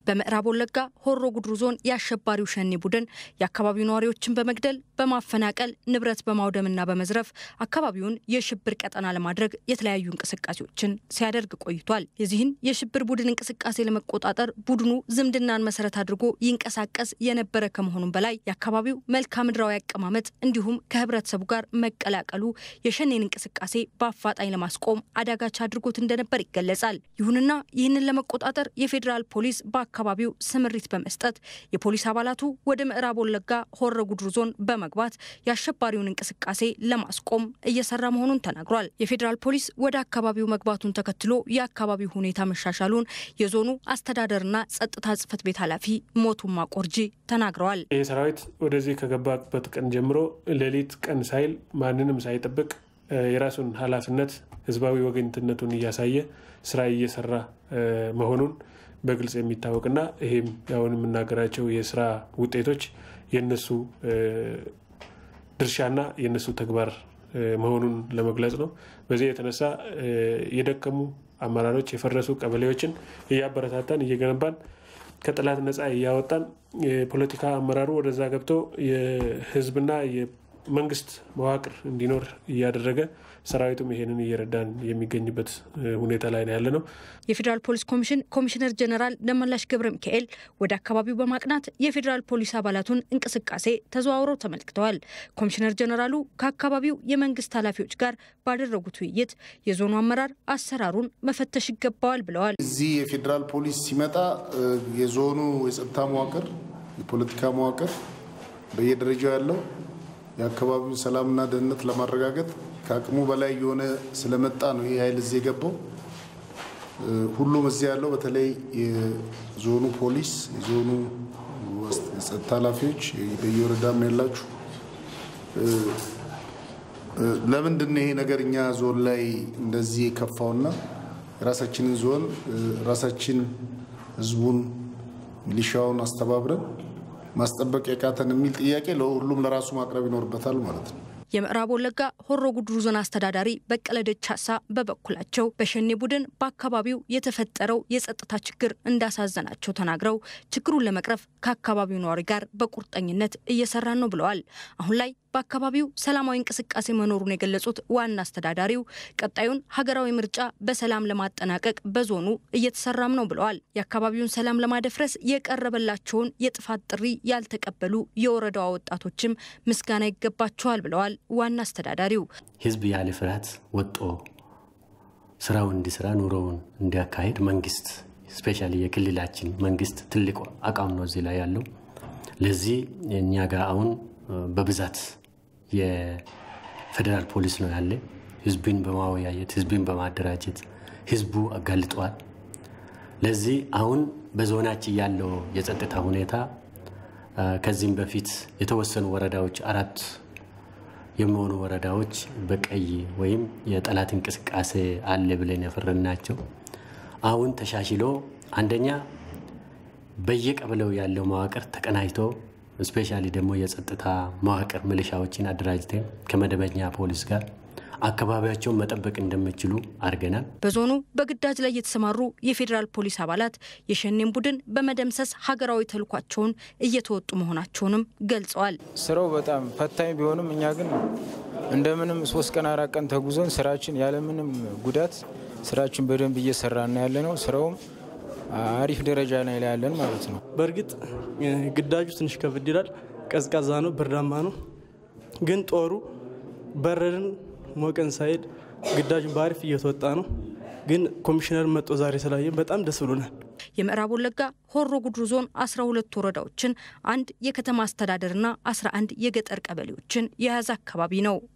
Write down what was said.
በምዕራብ ወለጋ ሆሮ ጉድሩ ዞን የአሸባሪው ሸኔ ቡድን የአካባቢው ነዋሪዎችን በመግደል በማፈናቀል ንብረት በማውደምና በመዝረፍ አካባቢውን የሽብር ቀጠና ለማድረግ የተለያዩ እንቅስቃሴዎችን ሲያደርግ ቆይቷል። የዚህን የሽብር ቡድን እንቅስቃሴ ለመቆጣጠር ቡድኑ ዝምድናን መሰረት አድርጎ ይንቀሳቀስ የነበረ ከመሆኑም በላይ የአካባቢው መልክዓ ምድራዊ አቀማመጥ እንዲሁም ከህብረተሰቡ ጋር መቀላቀሉ የሸኔን እንቅስቃሴ በአፋጣኝ ለማስቆም አዳጋች አድርጎት እንደነበር ይገለጻል። ይሁንና ይህንን ለመቆጣጠር የፌዴራል ፖሊስ በአካባቢው ስምሪት በመስጠት የፖሊስ አባላቱ ወደ ምዕራብ ወለጋ ሆረ ጉድሩ ዞን በመግባት የአሸባሪውን እንቅስቃሴ ለማስቆም እየሰራ መሆኑን ተናግሯል። የፌዴራል ፖሊስ ወደ አካባቢው መግባቱን ተከትሎ የአካባቢው ሁኔታ መሻሻሉን የዞኑ አስተዳደርና ጸጥታ ጽሕፈት ቤት ኃላፊ ሞቱማ ቆርጂ ተናግረዋል። ይህ ሰራዊት ወደዚህ ከገባበት ቀን ጀምሮ ሌሊት ቀን ሳይል ማንንም ሳይጠብቅ የራሱን ኃላፊነት ህዝባዊ ወገኝትነቱን እያሳየ ስራ እየሰራ መሆኑን በግልጽ የሚታወቅና ይሄም ያሁን የምናገራቸው የስራ ውጤቶች የነሱ ድርሻና የነሱ ተግባር መሆኑን ለመግለጽ ነው። በዚህ የተነሳ የደከሙ አመራሮች፣ የፈረሱ ቀበሌዎችን እያበረታታን እየገነባን ከጠላት ነፃ እያወጣን የፖለቲካ አመራሩ ወደዛ ገብቶ የህዝብና መንግስት መዋቅር እንዲኖር እያደረገ ሰራዊቱም ይሄንን እየረዳን የሚገኝበት ሁኔታ ላይ ነው ያለ ነው። የፌዴራል ፖሊስ ኮሚሽን ኮሚሽነር ጀነራል ደመላሽ ገብረ ሚካኤል ወደ አካባቢው በማቅናት የፌዴራል ፖሊስ አባላቱን እንቅስቃሴ ተዘዋውረው ተመልክተዋል። ኮሚሽነር ጀነራሉ ከአካባቢው የመንግስት ኃላፊዎች ጋር ባደረጉት ውይይት የዞኑ አመራር አሰራሩን መፈተሽ ይገባዋል ብለዋል። እዚህ የፌዴራል ፖሊስ ሲመጣ የዞኑ የጸጥታ መዋቅር፣ የፖለቲካ መዋቅር በየደረጃው ያለው የአካባቢውን ሰላምና ደህንነት ለማረጋገጥ ከአቅሙ በላይ የሆነ ስለመጣ ነው ይህ ኃይል እዚህ የገባው። ሁሉም እዚህ ያለው በተለይ የዞኑ ፖሊስ፣ የዞኑ የጸጥታ ኃላፊዎች በየወረዳም ያላችሁ ለምንድን ነው ይሄ ነገር እኛ ዞን ላይ እንደዚህ የከፋውና የራሳችንን ዞን ራሳችን ህዝቡን ሚሊሻውን አስተባብረን ማስጠበቅ የቃተን የሚል ጥያቄ ለሁሉም ለራሱ ማቅረብ ይኖርበታል ማለት ነው። የምዕራብ ወለጋ ሆሮ ጉድሩ ዞን አስተዳዳሪ በቀለ ደቻሳ በበኩላቸው በሸኔ ቡድን በአካባቢው የተፈጠረው የጸጥታ ችግር እንዳሳዘናቸው ተናግረው ችግሩን ለመቅረፍ ከአካባቢው ነዋሪ ጋር በቁርጠኝነት እየሰራን ነው ብለዋል። አሁን ላይ በአካባቢው ሰላማዊ እንቅስቃሴ መኖሩን የገለጹት ዋና አስተዳዳሪው ቀጣዩን ሀገራዊ ምርጫ በሰላም ለማጠናቀቅ በዞኑ እየተሰራም ነው ብለዋል። የአካባቢውን ሰላም ለማደፍረስ የቀረበላቸውን የጥፋት ጥሪ ያልተቀበሉ የወረዳዋ ወጣቶችም ምስጋና ይገባቸዋል ብለዋል። ዋና አስተዳዳሪው ህዝብ ያለ ፍርሃት ወጦ ስራውን እንዲሰራ ኑሮውን እንዲያካሄድ መንግስት ስፔሻሊ የክልላችን መንግስት ትልቅ አቋም ነው እዚህ ላይ ያለው። ለዚህ እኛ ጋር አሁን በብዛት የፌዴራል ፖሊስ ነው ያለ። ህዝብን በማወያየት ህዝብን በማደራጀት ህዝቡ አጋልጧል። ለዚህ አሁን በዞናችን ያለው የጸጥታ ሁኔታ ከዚህም በፊት የተወሰኑ ወረዳዎች አራት የሚሆኑ ወረዳዎች በቀይ ወይም የጠላት እንቅስቃሴ አለ ብለን የፈረናቸው አሁን ተሻሽሎ አንደኛ በየቀበሌው ያለው መዋቅር ተቀናጅቶ ስፔሻሊ ደግሞ የጸጥታ መዋቅር ሚሊሻዎችን አደራጅተን ከመደበኛ ፖሊስ ጋር አካባቢያቸውን መጠበቅ እንደሚችሉ አድርገናል። በዞኑ በግዳጅ ላይ የተሰማሩ የፌዴራል ፖሊስ አባላት የሸኔን ቡድን በመደምሰስ ሀገራዊ ተልኳቸውን እየተወጡ መሆናቸውንም ገልጸዋል። ስራው በጣም ፈታኝ ቢሆንም እኛ ግን እንደምንም ሶስት ቀን አራት ቀን ተጉዘን ስራችን ያለምንም ጉዳት ስራችን በደንብ እየሰራን ያለ ነው። ስራውም አሪፍ ደረጃ ላይ ያለን ማለት ነው። በእርግጥ ግዳጁ ትንሽ ከብድ ይላል። ቀዝቃዛ ነው፣ ብርዳማ ነው። ግን ጦሩ በረድን ሞቀን ሳይድ ግዳጁን በአሪፍ እየተወጣ ነው። ግን ኮሚሽነር መጦ ዛሬ ስላየን በጣም ደስ ብሎናል። የምዕራብ ወለጋ ሆሮ ጉድሩ ዞን 12 ወረዳዎችን አንድ የከተማ አስተዳደርና 11 የገጠር ቀበሌዎችን የያዘ አካባቢ ነው።